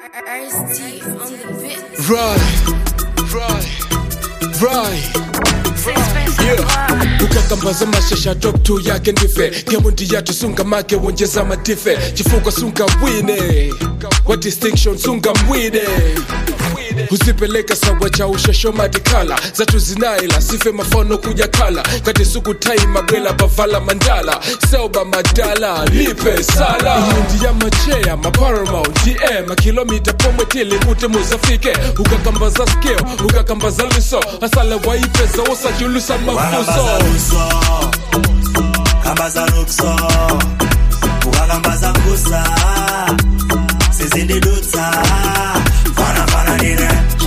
Ice-T on the bit. Right, right, right. Yeah. ukakambaza mashasha top 2 yake ndife ngemundi yatu sunga make wonjeza madife chifuko sunga wine wa distinction sunga mwine huzipeleka sawa cha ushasho madikala zatu zinaila sife mafano kuja kala kati suku tai mabwela bavala mandala selba madala lipe sala iyindi ya machea maparamount dm makilomita pomwetili ute muzafike ukakambaza skeo ukakambaza luso asala waipeza usachulusa mafuso Ukakambaza luso kambaza lukso ukakambaza kusa sizindidutsa fana fana nine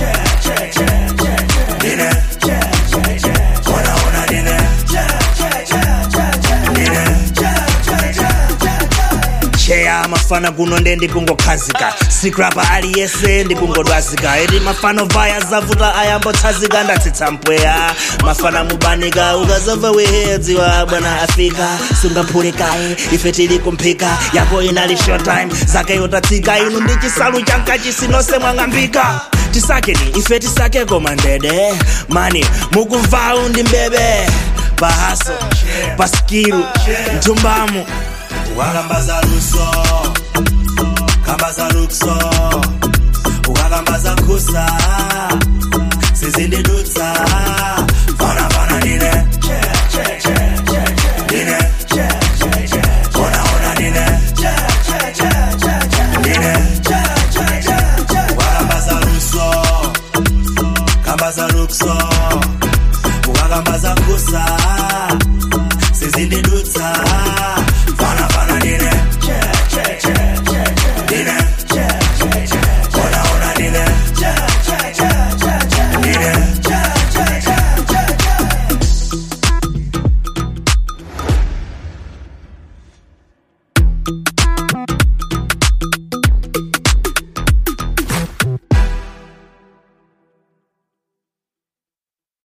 nine ona ona nine cheya mafana kuno nde ndikungokhazika sikrapa aliyese ndikungodwazika edi mafano vaya zavuta ayambotsazika ndatsitsa mpweya mafana mubanika ukazamva wehedziwa bwana afika sungaphulikaye ife tili kumphika yako inali showtime zake yotatsika inu ndi chisalu chanka chisinose mwang'ambika tisakeni ife tisake koma ndede mani mukumvawu ndi mbebe pahaso paskilu mtumbamu ukakambaza luso kambaza lukso ukakambaza kusa sizindidutsa